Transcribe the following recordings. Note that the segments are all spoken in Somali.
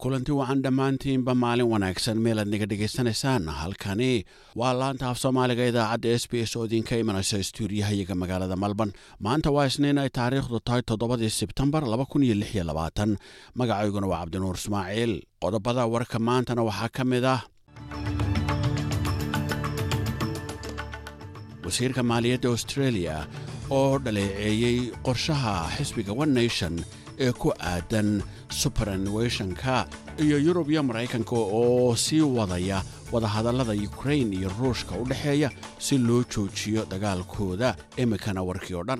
kulanti wacan dhammaantiinba maalin wanaagsan meelaad naga dhegaysanaysaan halkani waa laanta af soomaaliga idaacadda s b s oo idinka imanaysa stuudiyahayaga magaalada malban maanta waa isniin ay taariikhdu tahay toddobadii sebtembar magacayguna waa cabdinuur ismaaciil qodobada warka maantana waxaa ka mid ah wasiirka maaliyadda australia oo dhaleeceeyey qorshaha xisbiga one nation ee ku aadan suberanweshonka iyo yurub iyo maraykanka oo sii wadaya wadahadallada ukrain iyo ruushka u dhexeeya si loo joojiyo dagaalkooda imikana warkii oo dhan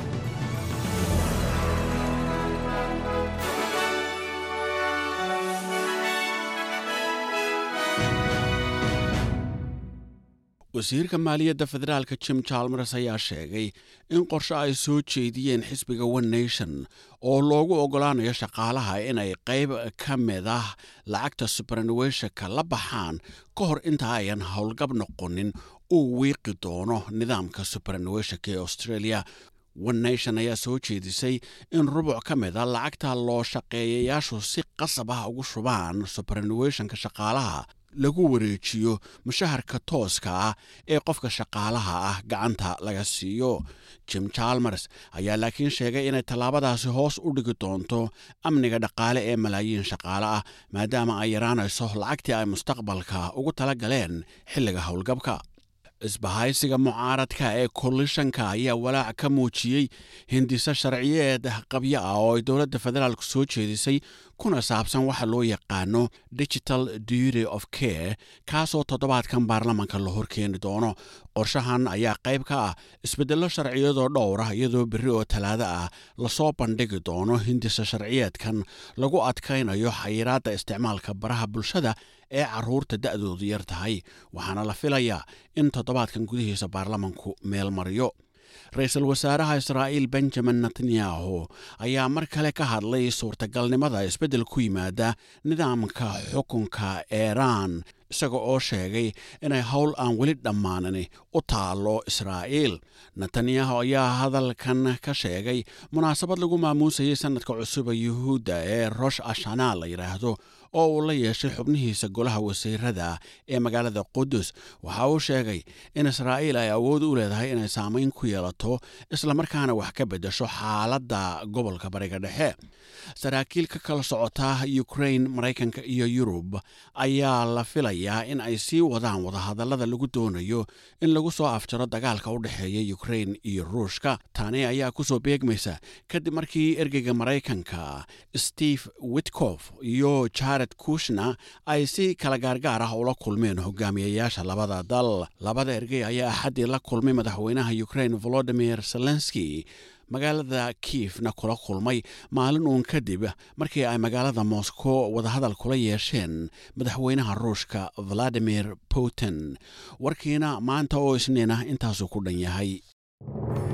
wasiirka maaliyadda federaalka jim jalmers ayaa sheegay in qorshe ay soo jeediyeen xisbiga one nation oo loogu oggolaanayo shaqaalaha inay qayb ka mid ah lacagta suberanweshonka la baxaan ka hor inta ayan howlgab noqonin uu wiiqi doono nidaamka suberanweshonka ee australia one nation ayaa soo jeedisay in rubuc ka mid a lacagta loo shaqeeyayaashu si qasab ah ugu shubaan suberanweshonka shaqaalaha lagu wareejiyo mushaharka tooska ah ee qofka shaqaalaha ah gacanta laga siiyo jim jalmers ayaa laakiin sheegay inay tallaabadaasi hoos u dhigi doonto amniga dhaqaale ee malaayiin shaqaale ah maadaama ay yaraanayso lacagtii ay mustaqbalka ugu tala galeen xilliga howlgabka isbahaysiga mucaaradka ee kolishanka ayaa walaac ka muujiyey hindiso sharciyeed qabyo ah oo ay dowladda federaalku soo jeedisay kuna saabsan waxa loo yaqaano digital duty of care kaasoo toddobaadkan baarlamanka la horkeeni doono qorshahan ayaa qayb ka ah isbeddello sharciyadoo dhowr ah iyadoo berri oo talaado ah lasoo bandhigi doono hindisa sharciyeedkan lagu adkaynayo xayiraadda isticmaalka baraha bulshada ee carruurta da'doodu yar tahay waxaana la filayaa in toddobaadkan gudihiisa baarlamanku meel mariyo ra-iisul wasaaraha israa'iil benjamin netanyahu ayaa mar kale ka hadlay suurtagalnimada isbeddel ku yimaada nidaamka xukunka eeraan isaga oo sheegay inay howl aan weli dhammaanani u taallo israa'iil netanyahu ayaa hadalkan ka sheegay munaasabad lagu maamuusayay sannadka cusuba yuhuudda ee rosh ashana la yidhaahdo oo uu la yeeshay xubnihiisa golaha wasiirada ee magaalada qudus waxa uu sheegay in israa'iil ay awood u leedahay inay saamayn ku yeelato islamarkaana wax ka beddesho xaaladda gobolka bariga dhexe saraakiil ka kala socota ukrain maraykanka iyo yurub ayaa la filayaa in ay sii wadaan wadahadallada lagu doonayo in lagu soo afjaro dagaalka u dhexeeya ukrain iyo ruushka tani ayaa kusoo beegmaysa kadib markii ergeyga maraykanka steve witkof iyo jared kushna ay si kala gaargaar ah ula kulmeen hogaamiyayaasha labada dal labada ergey ayaa axaddii la kulmay madaxweynaha ukrain volodimir zelenski magaalada kiifna kula kulmay maalin uun kadib markii ay magaalada moscow wadahadal kula yeesheen madaxweynaha ruushka valadimir putin warkiina maanta oo isniina intaasuu ku dhan yahay